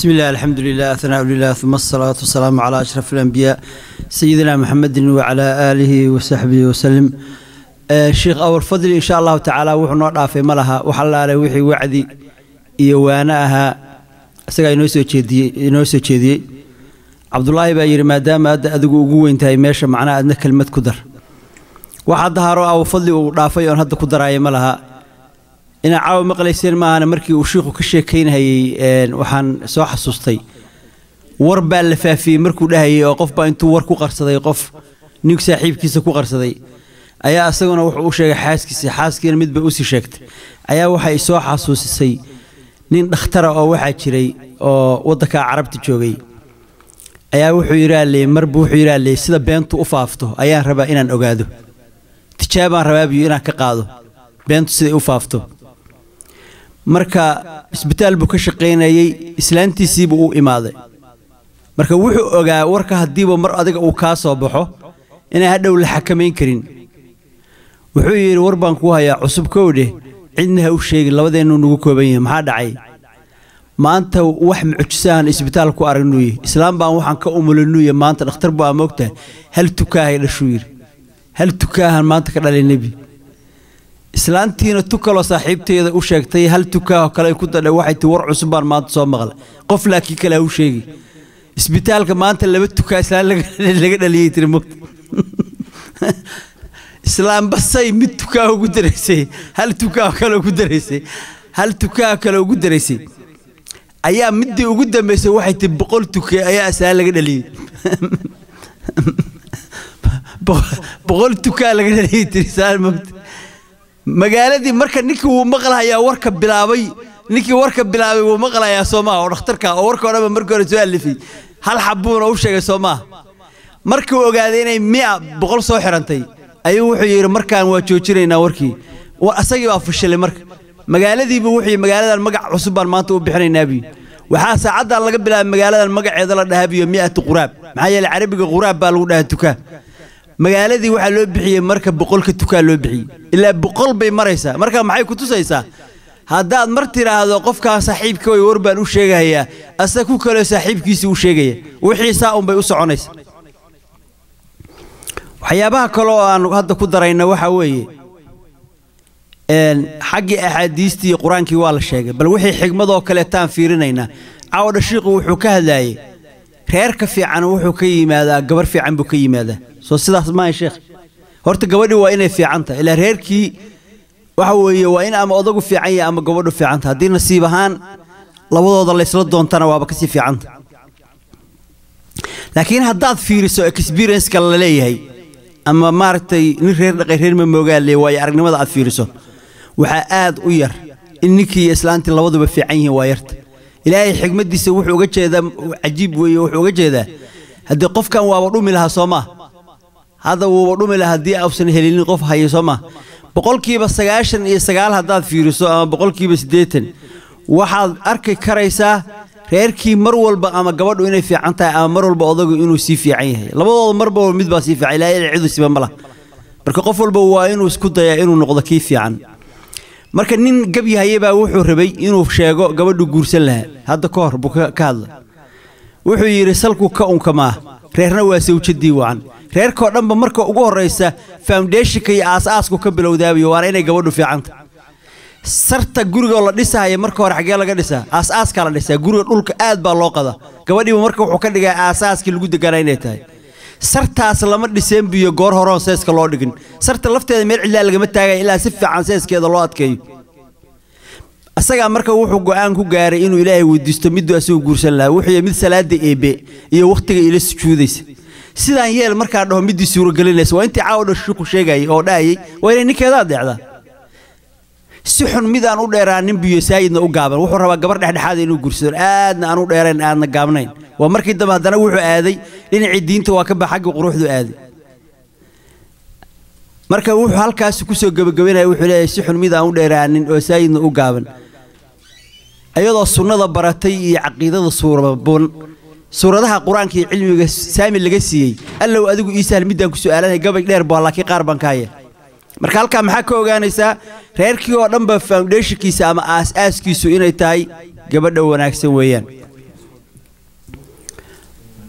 بسم الله الحمد لله الثناء لله ثم الصلاة والسلام على أشرف الأنبياء سيدنا محمد وعلى آله وصحبه وسلم آه الشيخ أول فضل إن شاء الله تعالى وحنا رافع ملها وحلا على وحي وعدي إيوانها isagaa inoo soo jeediyey inoo soo jeediyey cabdulaahi baa yidhi maadaama hadda adigu ugu weyn tahay meesha macnaha adna kelmad ku dar waxaa daharo aw fadli uu dhaafay oon hadda ku daraaya ma laha inaa caawa maqlayseen maahana markii uu shiikhu ka sheekaynhayey waxaan soo xasuustay war baa la faafiyey markuu dhahayey oo qof baa intuu war ku qarsaday qof nig saaxiibkiisa ku qarsaday ayaa isaguna wuxuu u sheegay xaaskiisa xaaskiina midba usii sheegtay ayaa waxay soo xasuusisay nin dhakhtara oo waxaa jiray oo waddanka carabta joogay ayaa wuxuu yidhaalee marba wuxuu yidhaalee sida beentu u faafto ayaan rabaa inaan ogaado tijaabaan rabaa biyo inaan ka qaado beentu siday u faafto marka isbitaal buu ka shaqaynayey islaantiisiibuu u imaaday marka wuxuu ogaa warka haddiiba mar adiga uu kaa soo baxo inaan hadhow la xakamayn karin wuxuu yidhi war baan kuu hayaa cusub kowdheh cidna ha u sheegin labadeennu nugu kooban yahay maxaa dhacay maanta wax mucjisahan isbitaal ku aragnuuye islaam baan waxaan ka umulinuuye maanta dhakhtar buu aa moogtahay hal tukaahay dhashuu yidhi hal tukaahan maanta ka dhalay nebi islaantiina tu kaloo saaxiibteeda u sheegtay hal tukaahoo kale ku dadha waxay tii war cusub baan maanta soo maqlay qof laakiin kale ha u sheegi isbitaalka maanta laba tukaa islaan laga dhaliyey tiri mogta islaam basay mid tukaa ugu daraysay hal tukaa kale ugu daraysay hal tukaa kale ugu daraysay ayaa midii ugu dambaysay waxay tii boqol tuke ayaa islaan laga dhaliyey boqol tukaa laga dhaliyey tiri islaan mogta magaaladii marka ninkii wuu maqlahayaa warka bilaabay ninkii warka bilaabay wuu maqlahayaa soo maaha oo dhakhtarka oo warka o dhanba markii hore soo alifay hal xabuuna u sheegay soo maaha markii uu ogaaday inay miya boqol soo xirantay ayuu wuxuu yidhi markaan waa joojinaynaa warkii asagii baa fashilay marka magaaladiibu wuxuu magaaladan magac cusub baan maanta u bixinaynaa biyo waxaa saacaddan laga bilaabay magaaladan magaceeda la dhahaa biyo mi'atu quraab maxaa yeelay carabiga quraab baa lagu dhahaa tukaa magaaladii waxaa loo bixiyey marka boqolka tukaa loo bixiyey ilaa boqol bay maraysaa marka maxay ku tusaysaa haddaad mar tidhaahdo qofkaan saaxiibka way war baan u sheegahayaa asaga ku kaleo saaxiibkiisii u sheegaya wixii saa unbay u soconaysa waxyaabaha kale oo aan hadda ku darayna waxaa weeye xaggii axaadiistii iyo qur-aankii waa la sheegay bal wixii xigmadoo kaleetaan fiirinaynaa caawdha shiiqu wuxuu ka hadlaayey reerka fiican wuxuu ka yimaadaa gabar fiican buu ka yimaadaa soo sidaas maaha sheekh horta gabadhii waa inay fiican tahay ilaa reerkii waxa weeye waa in ama odagu fiican yahay ama gabadhu fiican tahay haddii nasiib ahaan labadooda laysla doontana waaba kasii fiicanta laakiin haddaad fiiriso experienceka la leeyahay ama maaragtay nin reer dhaqay reer mamoogaale waayo aragnimada aad fiiriso waxaa aad u yar in ninkii iyo islaantii labaduba fiican yihiin waa yarta ilaahay xigmaddiisa wuxuu uga jeedaa cajiib weeye wuxuu uga jeedaa haddii qofkan waaba dhumi lahaa soo maa hadda wuuba dhumi lahaa haddii ausan helinin qof hayo soo maa boqolkiiba sagaashan iyo sagaal haddaad fiiriso ama boqolkiiba siddeetan waxaad arki karaysaa reerkii mar walba ama gabadhu inay fiican tahay ama mar walba odagu inuu sii fiican yahay labadooda marba mid baa sii fiican ilaahay cidu siba ma laha marka qof walba waa inuu isku dayaa inuu noqdo kii fiican marka nin gabyahaye baa wuxuu rabay inuu sheego gabadhu guursan lahaa hadda ka hor buu ka hadla wuxuu yidhi salku ka unkamaa reerna waa sawjadii wacan reerkoo dhanba marka ugu horraysa foundeshinka iyo aas-aasku ka bilowdaabiyo waana inay gabadhu fiicanta sarta gurigoo la dhisahaya marka hore xaggee laga dhisaa aas-aaskaa la dhisaa guriga dhulka aad baa loo qada gabadhiiba marka wuxuu ka dhigaa aasaaskii lagu deganaa inay tahay sartaas lama dhiseen biyo goor horoon seeska loo dhigin sarta lafteeda meel cidlaa lagama taagaya ilaa si fiican seeskeeda loo adkeeyo asagaa marka wuxuu go'aan ku gaaray inuu ilaahay weydiisto miduu asagu guursan lahaa wuxuu mid salaada eebe iyo wakhtiga ila sujuudaysa sidaan yeel markaa dhaho midii suuragelinaysa waa intii caawdha shuku sheegayay oo dhahayay waa inay ninkeeda adeecdaa si xun mid aan u dheeraanin biyo saayidna u gaaban wuxuu rabaa gabar dhexdhexaada inuu guursado aadna aan u dheerayn aadna gaabnayn waa markii dambe haddana wuxuu aaday dhinacii diinta waa ka bax xaggii quruxdu aaday marka wuxuu halkaasi kusoo gebagabaynaya wuxuu leeyahay si xun mid aan u dheeraanin oo saayidna u gaaban ayadoo sunnada baratay iyo caqiidada suuraban suuradaha qur-aanka iyo cilmiga saami laga siiyey allow adigu ii sahal middaan ku su'aalanay gabay dheer baa laakiin qaar baan ka haya marka halkaa maxaa ka ogaanaysaa reerkii oo dhanba foundeshinkiisa ama aas-aaskiisu inay tahay gabadha wanaagsan weeyaan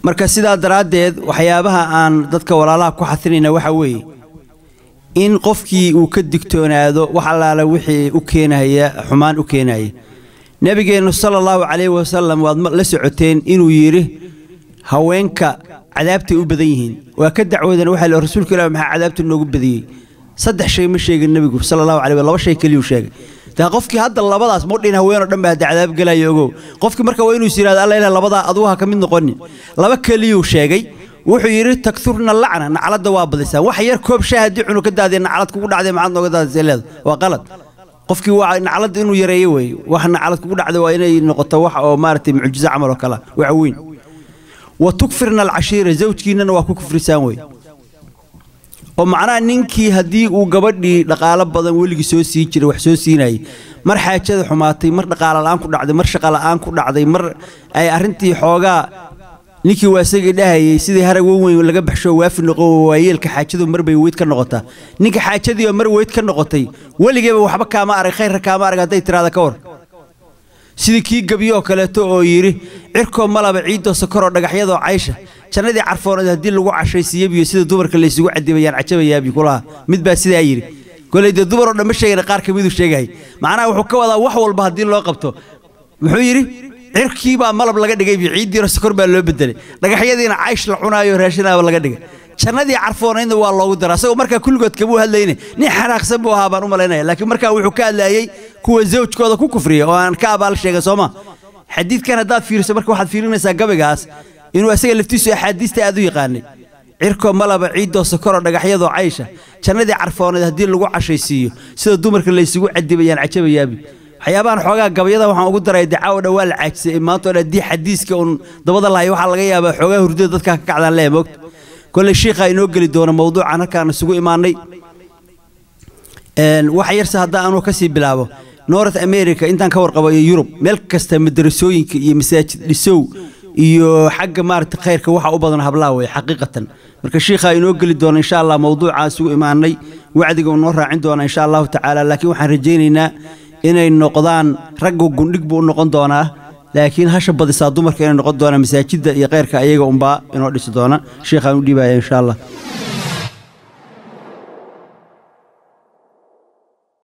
marka sidaa daraaddeed waxyaabaha aan dadka walaalaha ku xatinayna waxaa weeye in qofkii uu ka digtoonaado wax allaala wixii u keenaya xumaan u keenaya nebigeennu sala allahu calayhi wasalam waad la socoteen inuu yidhi haweenka cadaabtay u badan yihiin waa ka dacwoodan waxaa le rasuulka ilah maxaa cadaabta noogu badiyey saddex shay ma sheegin nebigu sala allahu calay laba shay keliyuu sheegay daa qofkii hadda labadaas mudhin haweenoo dhan baa hadda cadaab gelaya ogow qofkii marka waa inuu is yidhahdo alla ilah labadaa adugu ha ka mid noqonin laba keliyuu sheegay wuxuu yidhi takturna lacna nacladda waa badisaan wax yar koob shaa haddii cunu ka daadiya naclad kugu dhacday maxaad nooga daadisay leeda waa qalad qofkii waa nacladda inuu yareeyo weeye wax naclad kugu dhacday waa inay noqoto wax oo maaragtay mucjizo camal oo kale wax weyn wa tukfirna alcashiira zawjkiinnana waa ku kufrisaan wey oo macnaha ninkii haddii uu gabadhii dhaqaalo badan weligii soo siin jiray wax soo siinayay mar xaajada xumaatay mar dhaqaalo la'aan ku dhacday mar shaqa la'aan ku dhacday mar ay arrintii xoogaa ninkii waa isagii dhahayay sidii harag weyn laga baxsho waafi noqon waayeelka xaajadu mar bay weyd ka noqotaa ninka xaajadii oo mar weyd ka noqotay weligeeba waxba kaama arag khayrka kaama arag hadday tiraada ka war sidii kii gebyo oo kaleeto oo yidhi cirkoo malaba ciiddoo sokoroo dhagaxyadoo caysha jannadii carfooneed haddii lagu cashaysiiyabiyo sida dumarka laysugu cadibayaan cajabayaabi kulaha mid baa sidaa yidhi koley dee dumaroo dhan ma sheegana qaar ka miduu sheegahay macnaha wuxuu ka wadaa wax walba haddii loo qabto muxuu yidhi cirkii baa malab laga dhigay ciiddiina sokor baa loo bedelay dhagaxyadiina caysh la cunaayo raashinaaba laga dhigay jannadii carfoonaydna waa loogu dara asagoo markaa kulligood kamuu hadlayne nin xanaaqsan buu ahaa baan u malaynaya laakiin markaa wuxuu ka hadlaayey kuwa zawjkooda ku kufriya oo aan ka abaal sheega sooma xadiidkan haddaad fiiriso marka waxaad fiirinaysaa gabaygaas inuu asaga laftiisu axaadiista aad u yaqaanay cirkoo malaba ciiddoo sokoroo dhagaxyadoo caysha jannadii carfooneed haddii lagu cashaysiiyo sida dumarka laysugu cadibayaan cajabayaabi waxyaabahan xoogaa gabayada waxaan ugu daray dacaawo dhan waa la caajisay maanta oo haddii xadiiska uun dabada lahay waxaa laga yaabaa xoogaa hurdada dadka ka kacdaan leeya moogta kolley shiikhaa inoo geli doona mawduucan halkaan isugu imaanay wax yarse haddaa anuu ka sii bilaabo north america intaan ka warqabo iyo yurub meel kasta madarasooyinka iyo masaajid dhisow iyo xagga maaragta khayrka waxa u badan hablaa wey xaqiiqatan marka shiikhaa inoo geli doona insha allah mawduucaan isugu imaanay wacdiga uu noo raacin doona insha allahu tacaala laakiin waxaan rajaynaynaa inay noqdaan raggu gundhig buu u noqon doonaa laakiin hasha badisaa dumarka inay noqon doonaan masaajidda iyo khayrka ayaga unbaa inoo dhisi doona sheikhaan u dhiibaya insha allah